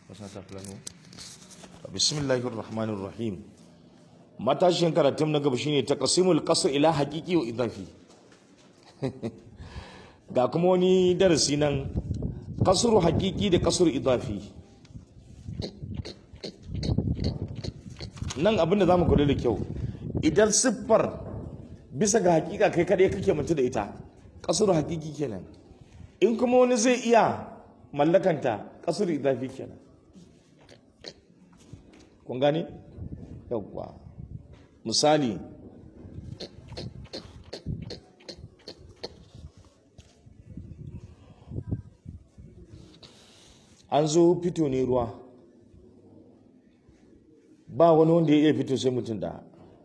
bismillahir rahmanir rahim matashin karatun na gaba shine taqsimul qasr ila haqiqi wa idafi ga kuma wani darasi nan qasru haqiqi da qasru idafi nan abin da zamu kula da kyau idan siffar bisa ga hakika kai kadai kake mutu da ita qasru haqiqi kenan in kuma wani zai iya mallakanta qasru idafi kenan kun gane yawwa misali an zo fito ne ruwa ba wani wanda ya iya fito sai mutum da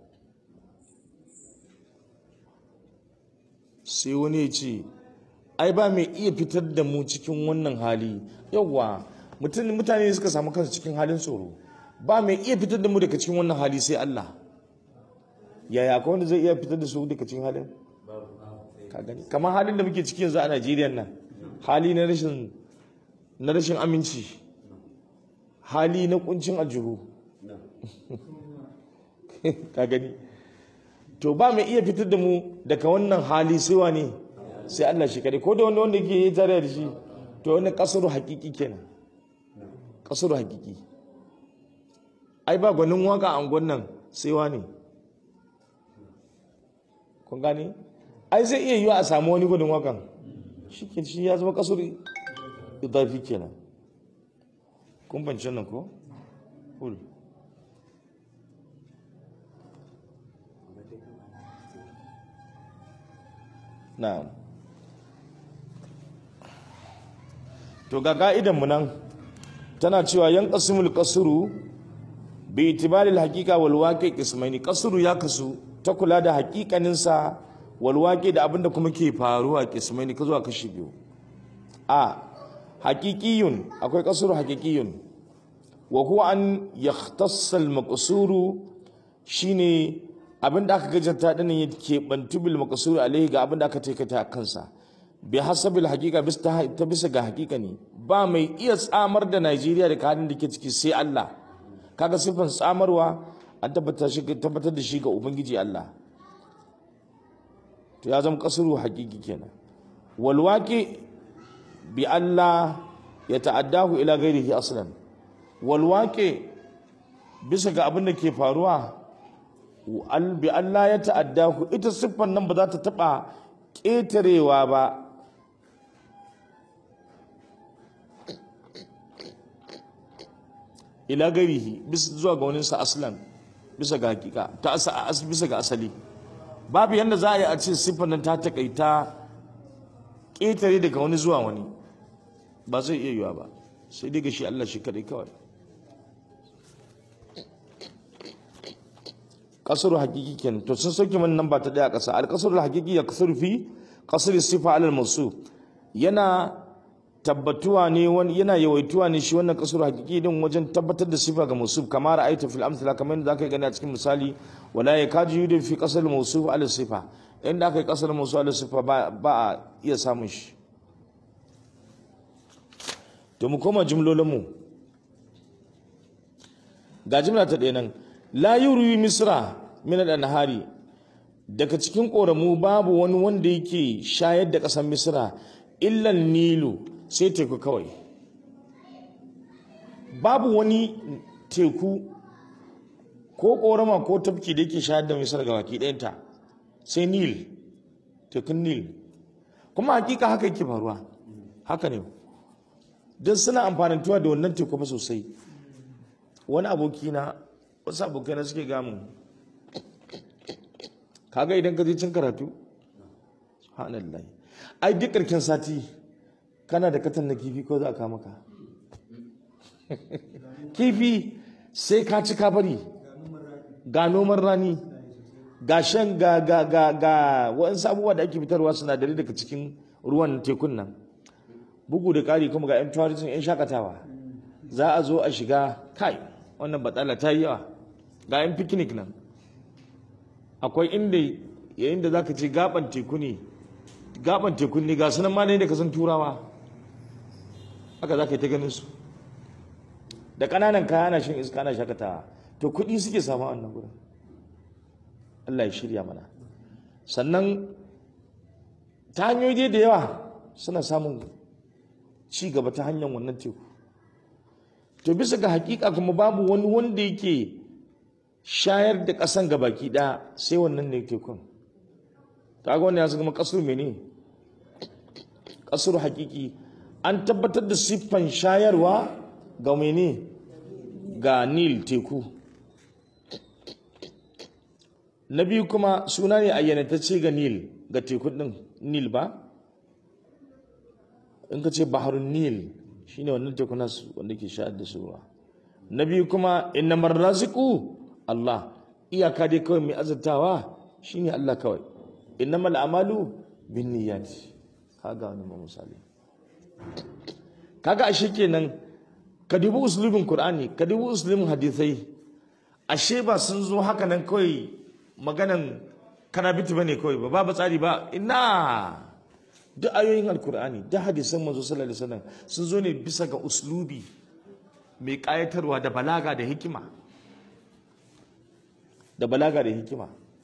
sai wani ya ce ai ba mai iya fitar da mu cikin wannan hali yawwa mutane suka samu kansu cikin halin tsoro ba mai iya fitar da mu daga cikin wannan hali sai Allah yaya akwai wanda zai iya fitar da su daga cikin halin ka gani kamar halin da muke ciki yanzu a Najeriya nan hali na rashin na rashin aminci hali na kuncin aljihu ka gani to ba mai iya fitar da mu daga wannan hali sai wani sai Allah shi kadai ko da wanda wanda ke yi tare da shi to wani kasuru hakiki kenan kasuru hakiki ai ba gwanin waka a nan sai wani kun gane ai zai iya yiwa a samu wani gwanin wakan shi ke shi ya zama kasuri idafi kenan kun bance nan ko cool na'am to ga ka'idan mu nan tana cewa yan qasimul qasru bi itibaril haqiqa wal waqi qismaini qasru ya kasu ta kula da haƙiƙanin sa wal waqi da abinda kuma ke faruwa qismaini ka zuwa kashi biyu a haqiqiyun akwai qasru haqiqiyun wa huwa an yakhtassa al maqsuru shine abinda aka gajanta dinnan yake bantu bil maqsuru alaihi ga abinda aka taikata kansa bi hasabil haqiqa bis ta bisa ga haqiqa ne ba mai iya tsamar da Najeriya da halin da ke ciki sai Allah kaga sifan tsamarwa an tabbatar shi tabbatar da shi ga ubangiji Allah to ya zama kasuru haqiqi kenan wal waqi bi Allah ya ta'addahu ila ghairihi aslan wal waqi bisa ga abin da ke faruwa bi Allah ya ta'addahu ita siffan nan ba za ta taba ƙetarewa ba ila garihi bisa zuwa ga wani sa aslan bisa ga hakika ta asa bisa ga asali babu yanda za a yi a ce siffar nan ta takaita ƙetare daga wani zuwa wani ba zai iya yiwa ba sai dai ga shi Allah shi kadai kawai kasar hakiki kenan to sun sauke mana nan ba ta daya kasa al kasar hakiki ya kasar fi kasar sifa alal masu yana tabbatuwa ne wani yana yawaituwa ne shi wannan kasar hakiki din wajen tabbatar da sifa ga mausuf kamar ra'ayta fil amsala kamar yadda zaka gani a cikin misali wala yakaju yudu fi kasar mausuf ala sifa inda aka yi kasar mausuf ala sifa ba a iya samun shi to mu koma jumlolin mu ga jumla ta ɗaya nan la yuri misra min al-anhari daga cikin koramu babu wani wanda yake shayar da ƙasar misra illan nilu sai teku kawai babu wani teku ko korama ko tafki da yake shayar da misra ga baki ɗayanta sai nil tekun nil kuma hakika haka yake faruwa haka ne don suna amfanantuwa da wannan teku fa sosai wani abokina wasu abokai suke gamun kaga idan ka je cin karatu subhanallah ai duk karkin sati kana da katan na kifi ko za a kama ka kifi sai ka ci bari ga noman rani ga shan ga ga ga ga waɗansu abubuwa da ake fitarwa sinadarai daga cikin ruwan tekun nan bugu da ƙari kuma ga 'yan tourism 'yan shakatawa za a zo a shiga kai wannan batsala ta yi yawa ga yan picnic nan akwai inda yayin da zaka ce gaban teku ne gaban teku ne ga sunan ma ne da kasan turawa haka zaka yi ta ganin su da ƙananan kaya ana shan iska ana shakatawa to kuɗi suke samu a wannan gurin Allah ya shirya mana sannan ta hanyoyi da yawa suna samun ci gaba ta hanyar wannan teku to bisa ga hakika kuma babu wani wanda yake shayar da ƙasan ga baki ɗaya sai wannan ne tekun ta ga wannan ya zama kasur mene kasur hakiki an tabbatar da siffan shayarwa ga mene ga nil teku na biyu kuma suna ne ayyanatacce ga nil ga tekun din nil ba in ka ce baharun nil shine wannan tekuna wanda ke shayar da su ruwa na biyu kuma innamar raziku Allah iyaka dai kawai mai azurtawa shine Allah kawai innamal amalu bin niyyati kaga wani ma misali kaga ashe kenan ka dubi uslubin qur'ani ka dubi uslubin hadisai ashe ba sun zo haka nan kawai maganan karabiti bane kawai ba babu tsari ba ina duk ayoyin alkur'ani da hadisan manzo sallallahu alaihi wasallam sun zo ne bisa ga uslubi mai kayatarwa da balaga da hikima da balaga da hikima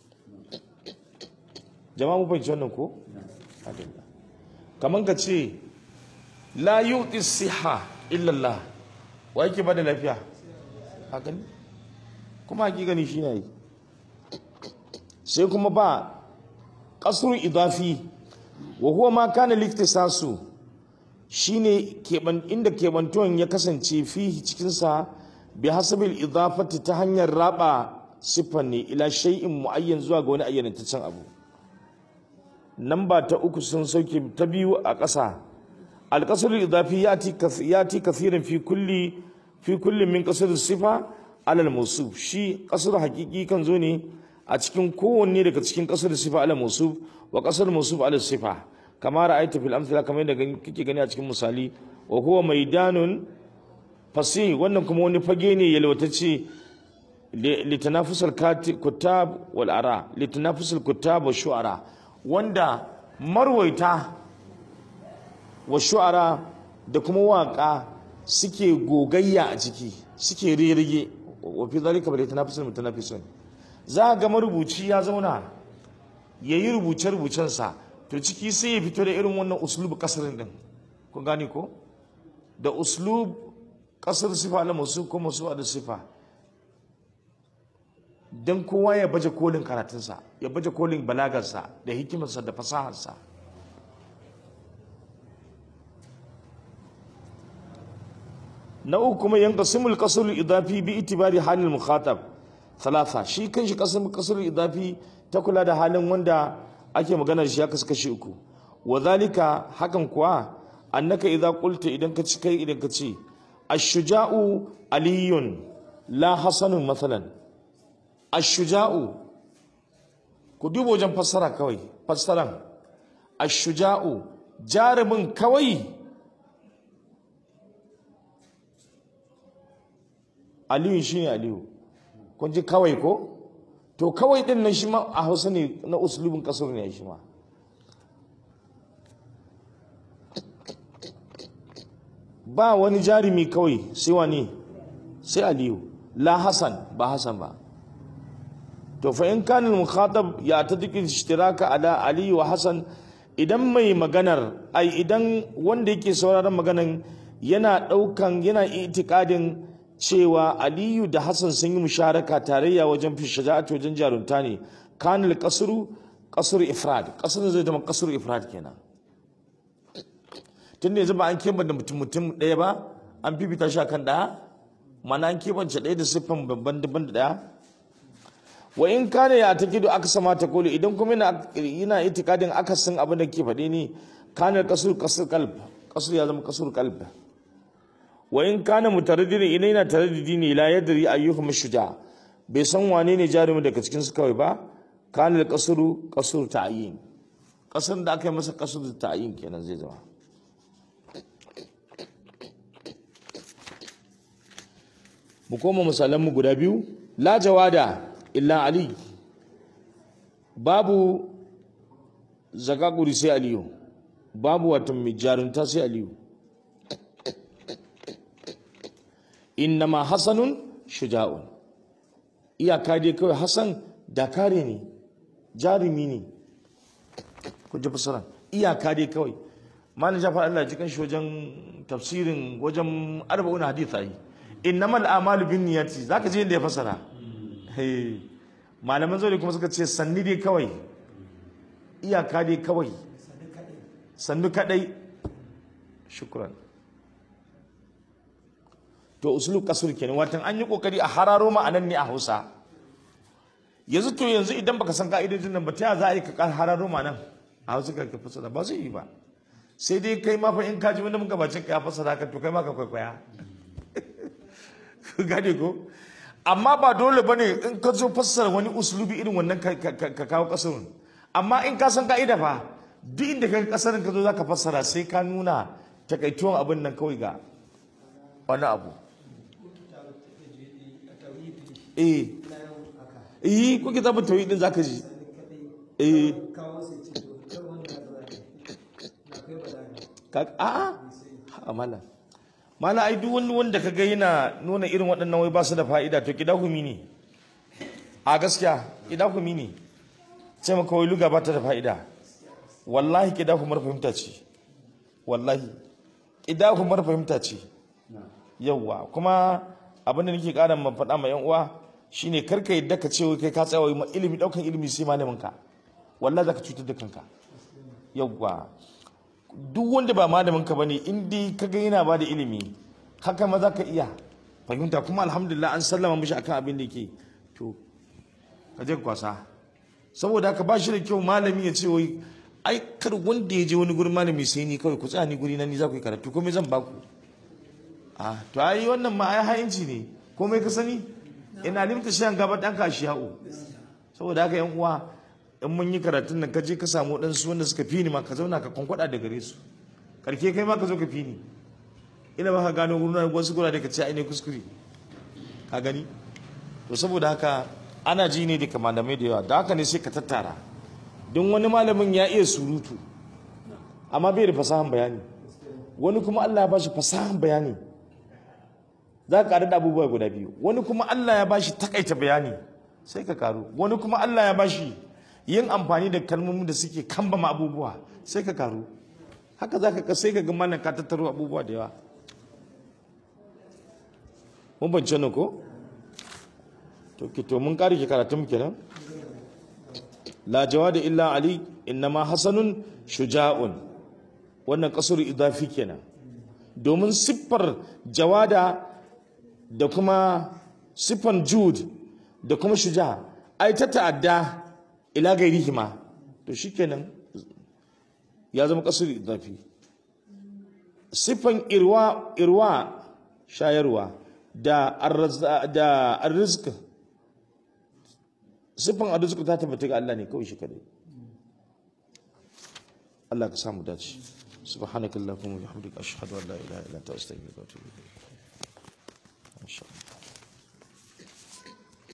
jama'a mu fahimci wannan ko kaman ka ce la yu'ti siha illa Allah wa yake bada lafiya hakan kuma hakikani shi ne sai kuma ba kasrul idafi wa huwa ma kana liktisasu shine keban inda kebantuwan ya kasance fihi cikin sa bi hasabil idafati ta hanyar raba siffan ne ila shay'in muayyan zuwa ga wani ayyanantaccen abu namba ta uku sun sauke ta biyu a ƙasa alƙasar idafi ya ti kafirin fi kulli fi kulli min ƙasar sifa alal musuf shi ƙasar hakiki kan zo ne a cikin kowanne daga cikin ƙasar sifa alal musuf wa ƙasar musuf alal sifa kama ra'aita fil amsala kamar yadda kake gani a cikin misali wa huwa maidanun fasih wannan kuma wani fage ne yalwatacce litanafusal kutab wal ara litanafusal kutab wa shu'ara wanda marwaita wa shu'ara da kuma waka suke gogayya a ciki suke ririge wa fi zalika bal yatanafasul mutanafisun za ga marubuci ya zauna yayi rubuce rubucen sa to ciki sai ya fito da irin wannan uslub kasarin din kun gane ko da uslub kasar sifa na musu ko musu da sifa don kowa ya baje kolin karatunsa ya baje kolin balagarsa da hikimarsa da fasaharsa na uku kuma yanka simul kasar idafi bi itibari halin mukhatab talata shi kan shi kasar idafi ta kula da halin wanda ake magana shi ya kasu kashi uku wa zalika hakan kuwa annaka idza qulta idan ka ci kai idan ka ce ash-shuja'u aliyun la hasanun mathalan ashuja'u ku duba wajen fassara kawai fassaran ashuja'u jarumin kawai aliyu shine aliyu kun ji kawai ko to kawai din nan shi ma a hausa ne na usulubin kasar ne shi ma ba wani jarumi kawai sai wani sai aliyu la hasan ba hasan ba to fa in kana al-mukhatab ya tadiki ishtiraka ala ali wa hasan idan mai maganar ai idan wanda yake sauraron maganan yana daukan yana itikadin cewa aliyu da hasan sun yi musharaka tarayya wajen fi shaja'at wajen jarunta ne kana al-qasru qasr ifrad qasr zai zama qasr ifrad kenan tunda yanzu ba an keba da mutum mutum ɗaya ba an fifita shi akan ɗaya mana an kebance ɗaya da siffan babban daban da ɗaya wa in kana ya takidu aksa ma taqulu idan kuma yana yana itikadin akasin abin da ke faɗi ne kana kasur kasur qalb kasur ya zama kasur qalb wa in kana mutaraddid idan yana taraddidi ne la yadri ayyuhum shuja bai san wane ne jarumi daga cikin su kawai ba kana kasuru kasur ta'yin kasar da aka yi masa kasur ta'yin kenan zai zama mu koma misalan mu guda biyu la jawada illa ali babu zakakuri sai aliyu babu wata mai jarunta sai aliyu innama hasanun shuja'un iyaka dai kawai hasan dakare ne jarumi ne ku ji fasara iyaka dai kawai malam jafar Allah ya ji kan shi wajen tafsirin wajen arba'un hadith ai innamal a'malu binniyati zaka je inda ya fasara hey malaman zauri kuma suka ce sanni dai kawai iyaka dai kawai sannu kadai shukran to usulul kasur kenan watan an yi kokari a hararo ma'anan ne a Hausa yanzu to yanzu idan baka san ka'idojin nan ba ta za a yi ka hararo ma'anan a Hausa ka ka fasara ba zai yi ba sai dai kai ma fa in ka ji wanda muka bacin ka ya fasara ka to kai ma ka kwaikwaya gane ko amma ba dole bane in ka zo fassara wani usulubi irin wannan ka kawo kasarun amma in ka san ka'ida fa duk inda ka kasarin ka zo za ka fassara sai ka nuna takaituwan abin nan kawai ga wani abu eh eh ko kitabun tauhid din zaka ji eh ka a a mala mala ai duk wani wanda kaga yana nuna irin waɗannan wai ba su da fa'ida to kidahumi ne a gaskiya kidahumi ne ce maka wai luga ba ta da fa'ida wallahi kidahumar fahimta ce wallahi kidahumar fahimta ce yawwa kuma abin da nake ƙara ma faɗa ma yan uwa shine karka yadda ka ce wai kai ka tsaya wai ilimi daukan ilimi sai malamin ka wallahi zaka cutar da kanka yawwa duk wanda ba malamin ka bane in dai kaga yana ba da ilimi haka ma zaka iya fahimta kuma alhamdulillah an sallama mishi akan abin da yake to ka je kwasa saboda haka ba shi da kyau malami ya ce wai ai kar wanda ya je wani gurin malami sai ni kawai ku tsaya ni guri na ni za ku yi karatu komai zan baku a to ai wannan ma ai hayinci ne komai ka sani ina limta shan gaba dan ka shiya'u saboda haka yan uwa in mun yi karatun nan ka je ka samu dan su wanda suka fi ni ma ka zauna ka kwankwada da gare su karke kai ma ka zo ka fi ni ina ba ka gano gurin wasu gura da ka ce ai ne kuskure ka gani to saboda haka ana ji ne da malamai da yawa da haka ne sai ka tattara don wani malamin ya iya surutu amma bai da fasahan bayani wani kuma Allah ya bashi fasahan bayani za ka karu da abubuwa guda biyu wani kuma Allah ya bashi takaita bayani sai ka karu wani kuma Allah ya bashi yin amfani da kalmomin da suke kambama abubuwa sai ka karu haka za ka sai ka ga malam ka tattaro abubuwa da yawa mun bance ne ko to ki to mun kare ki karatun kenan la jawada illa ali innama hasanun shuja'un wannan kasur idafi kenan domin siffar jawada da kuma siffan jud da kuma shuja ai ta ta'adda ila gairihima to shikenan ya zama kasur idafi siffan irwa irwa shayarwa da da arrizq siffan arrizq ta tabbata ga Allah ne kawai shi kadai Allah ka samu dace subhanakallahumma wa bihamdika ashhadu an la ilaha illa anta astaghfiruka wa atubu ilayk